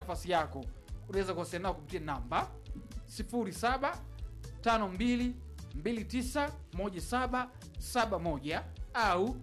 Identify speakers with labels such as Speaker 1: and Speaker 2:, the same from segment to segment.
Speaker 1: nafasi yako unaweza kuwasiliana nao kupitia namba 0752291771 au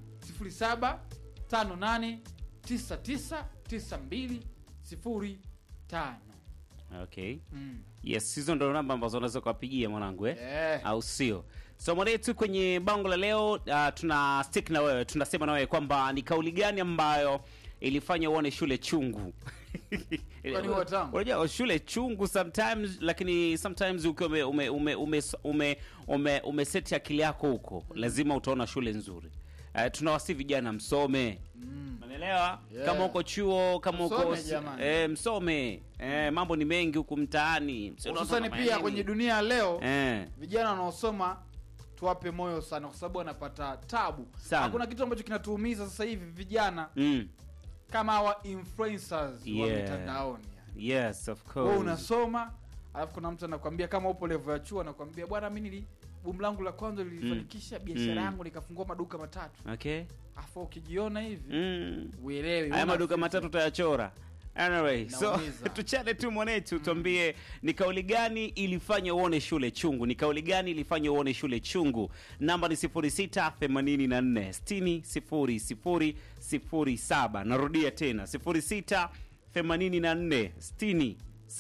Speaker 1: 0758999205
Speaker 2: Okay.
Speaker 1: mm.
Speaker 2: Yes, hizo ndo namba ambazo unaweza kuwapigia mwanangu eh?
Speaker 1: Eh.
Speaker 2: au sio? So mwanetu, kwenye bango la leo uh, tuna stick na wewe, tunasema na wewe kwamba ni kauli gani ambayo ilifanya uone shule chungu?
Speaker 1: Kwani huwa tamu?
Speaker 2: Unajua shule chungu sometimes, lakini sometimes ukiwa ume ume ume ume, ume, ume, ume set akili yako huko, lazima utaona shule nzuri. Uh, tunawasi vijana msome Unaelewa?
Speaker 1: Yeah.
Speaker 2: Kama uko chuo, kama uko
Speaker 1: Msome, jamani.
Speaker 2: eh, msome. Eh, mambo ni mengi huku mtaani. Msio
Speaker 1: hususani
Speaker 2: unafanya
Speaker 1: pia
Speaker 2: nini?
Speaker 1: kwenye dunia ya leo
Speaker 2: Eh.
Speaker 1: vijana wanaosoma tuwape moyo sana kwa sababu wanapata tabu
Speaker 2: Sana.
Speaker 1: hakuna kitu ambacho kinatuumiza sasa hivi vijana
Speaker 2: Mm.
Speaker 1: kama hawa influencers wa
Speaker 2: Yeah.
Speaker 1: mitandaoni yani.
Speaker 2: Yes, of
Speaker 1: wewe
Speaker 2: course.
Speaker 1: unasoma alafu kuna mtu anakwambia kama upo level ya chuo anakwambia bwana mi nili bumu langu la kwanza lilifanikisha biashara
Speaker 2: Mm.
Speaker 1: yangu likafungua maduka matatu
Speaker 2: Okay.
Speaker 1: afu ukijiona hivi
Speaker 2: Mm.
Speaker 1: uelewi
Speaker 2: Haya
Speaker 1: una
Speaker 2: maduka
Speaker 1: future.
Speaker 2: matatu utayachora. Anyway, so
Speaker 1: Naumiza.
Speaker 2: tuchane tu mwanetu tuambie ni kauli gani ilifanya uone shule chungu? Ni kauli gani ilifanya uone shule chungu? Namba ni 0684 60 0007. Narudia tena 06 84 60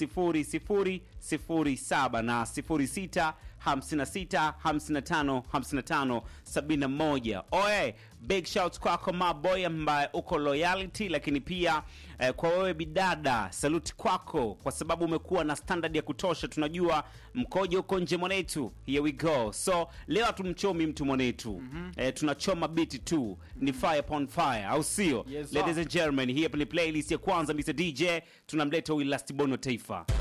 Speaker 2: 0007 na 06 56 55 55 71. Oe, big shout kwako maboy ambaye uko loyalty, lakini pia eh, kwa wewe bidada, saluti kwako kwa sababu umekuwa na standard ya kutosha. Tunajua mkojo uko nje mwanetu, here we go. So leo hatumchomi mtu mwanetu, eh, tunachoma biti tu, ni fire upon fire, au sio?
Speaker 1: Yes, sir.
Speaker 2: Ladies and gentlemen, hii hapa ni playlist ya kwanza Mr DJ, tunamleta huyu last bono taifa